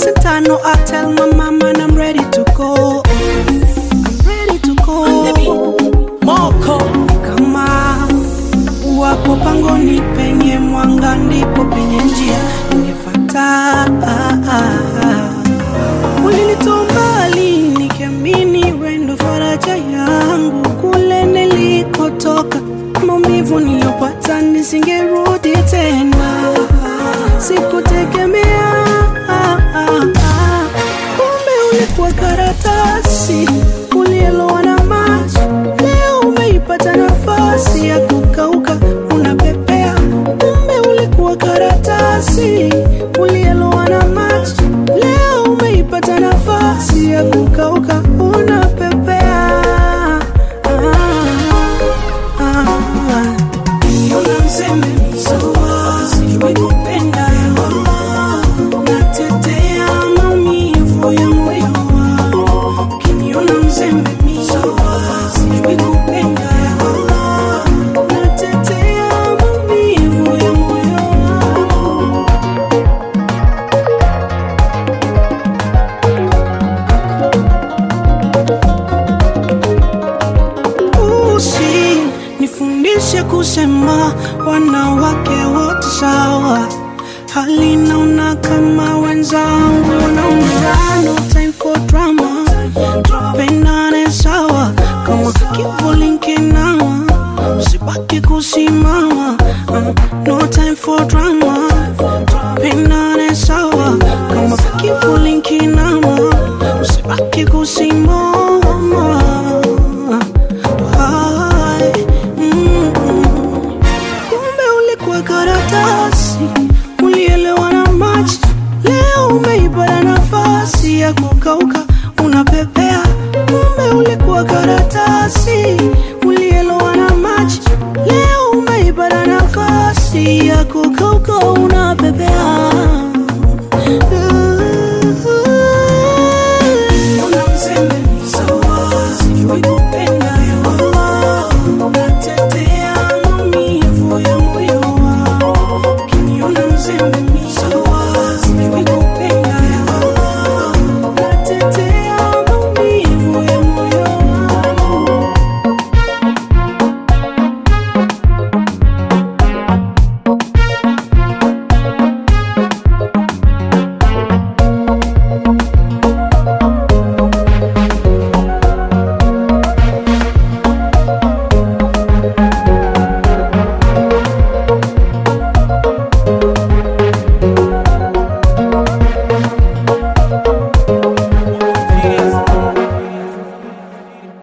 Santano, I tell my mama and I'm ready to go. I'm ready to go. Moko Kama wapo pangoni penye mwanga, ndipo penye njia ningefata. Ulinitoa mbali nikiamini wendo faraja yangu, kule nilikotoka, maumivu niliyopata nisingerudi tena, sikutegemea kumbe ulikuwa karatasi ulielowa na maji. Leo umeipata nafasi ya kukauka, unapepea. Kumbe ulikuwa karatasi ulielowa na maji. Leo umeipata nafasi ya kukauka, unapepea. Ah, ah. Niona mseme mizoa, sijui kupenda Allah. Natetea maumivu ya moyo wangu. Ukiniona mzembe mizoa, sijui kupenda Allah. Natetea maumivu ya moyo wangu. usi nifundishe kusema wanawake wote sawa hali naona kama wenzangu wanaumia no time for drama tupendane sawa kama kivuli nkinawa usibaki kusimama uh, no time for drama